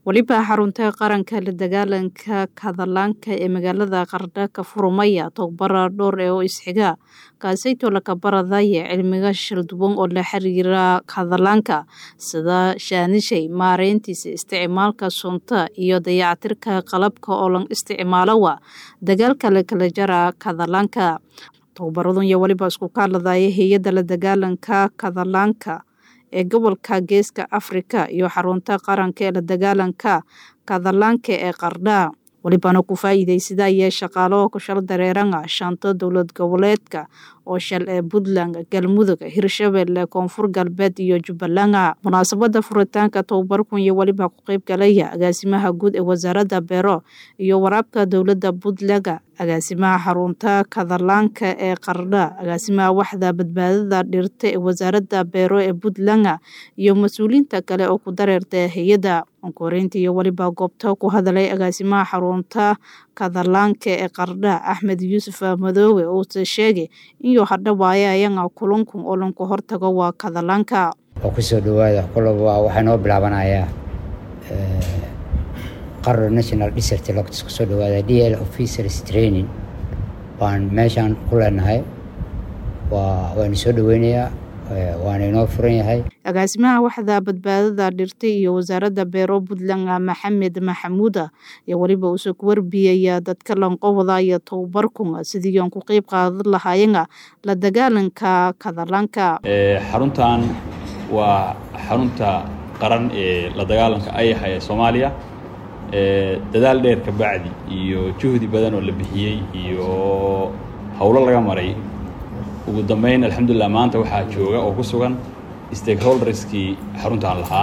weliba xarunta qaranka la dagaalanka kadalaanka ee magaalada qardha ka furmaya tobabara dhowr ee oo isxiga kaasayto laka baradaya cilmiga shalduwan oo la xiriira kadalaanka sida shaanishay maareyntiisa isticmaalka sunta iyo dayactirka qalabka oo lan isticmaalowa dagaalka la kala jara kadalaanka tobabaradun iyo weliba isku kaaladaya hay-adda la dagaalanka kadalaanka ee gobolka geeska afrika iyo xarunta qaranka ee la dagaalanka kadalaanka ee qardha welibana ku faa'iidaysada ayee shaqaalo kushal dareeranga shanta dowlad goboleedka oo shal ee puntland galmudug hirshabelle koonfur galbeed iyo jubbaland munaasabada furitaanka tobabarkun iyo weliba ku qeyb galaya agaasimaha guud ee wasaaradda beero iyo waraabka dowladda puntland agaasimaha xarunta kadalaanka ee qardha agaasimaha waxda badbaadada dhirta ee wasaaradda beero ee puntland iyo mas-uuliyiinta kale oo ku dareerta hay-adda onkoreynta iyo weliba goobta ku hadalay agaasimaha xarunta kadalaanka ee qardha axmed yuusuf madoowe uuse sheegay inuu hadhawaaye ayaga kulankun oo lanku hortago waa kadalaanka oo kusoo dhawaada kulaba waxaa noo bilaabanayaa qardho national desert locts kusoo dhawaada d l officers training baan meeshaan ku leenahay waa waanu soo dhaweynayaa waana inoo furan yahay agaasimaha waxda badbaadada dhirta iyo wasaaradda beero puntland maxamed maxamuuda iyo weliba uuse ku warbiyaya dadka lanqowada iyo tobabarkun sidii aan ku qeyb qaadan lahaayena la dagaalanka kadalaanka xaruntan waa xarunta qaran ee la dagaalanka ayaxa ee soomaaliya dadaal dheer ka bacdi iyo juhdi badan oo la bixiyey iyo howlo laga maray ugu dambeyn alxamdulilah maanta waxaa jooga oo ku sugan stakeholderskii xaruntan lahaa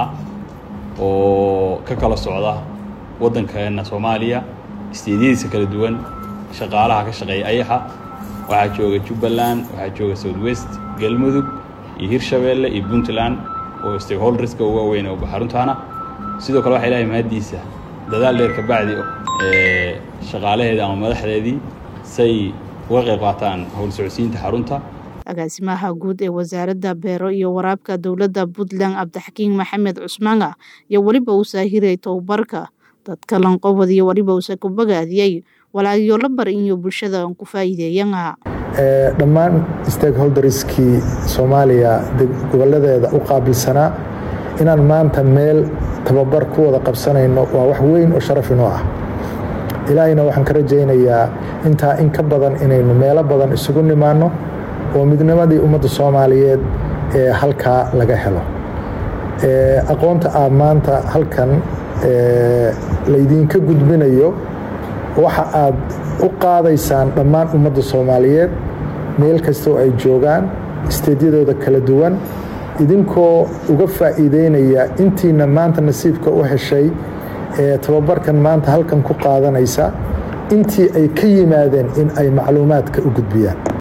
oo ka kala socda waddankeena soomaaliya isteedyadiisa kala duwan shaqaalaha ka shaqeeya ayaxa waxaa jooga jubbaland waxaa jooga south west galmudug iyo hirshabeelle iyo puntland oo stakeholderska uga weyn oo xaruntaana sidoo kale waxaa ilahay mahaddiisa dadaal dheer ka bacdi shaqaalaheeda ama madaxdeedii say uga qayb qaataan howl socodsiinta xarunta agaasimaha guud ee wasaaradda beero iyo waraabka dowladda puntland cabdixakiin maxamed cusmaana iyo weliba uu saahiray tobabarka dadka lanqobad iyo weliba uuse ku bogaadiyey walaagyo la bar iyo bulshada aan ku faa'iideeyana dhammaan stakeholderskii soomaaliya goboladeeda u qaabilsanaa inaan maanta meel tababar ku wada qabsanayno waa wax weyn oo sharaf inoo ah ilaahayna waxaan ka rajaynayaa intaa in ka badan inaynu meelo badan isugu nimaanno oo midnimadii ummadda soomaaliyeed ee halkaa laga helo aqoonta aa maanta halkan laydinka gudbinayo waxa aad u qaadaysaan dhammaan ummadda soomaaliyeed meel kastoo ay joogaan isteedyadooda kala duwan idinkoo uga faa'iideynaya intiina maanta nasiibka u heshay ee tababarkan maanta halkan ku qaadanaysa intii ay ka yimaadeen in ay macluumaadka u gudbiyaan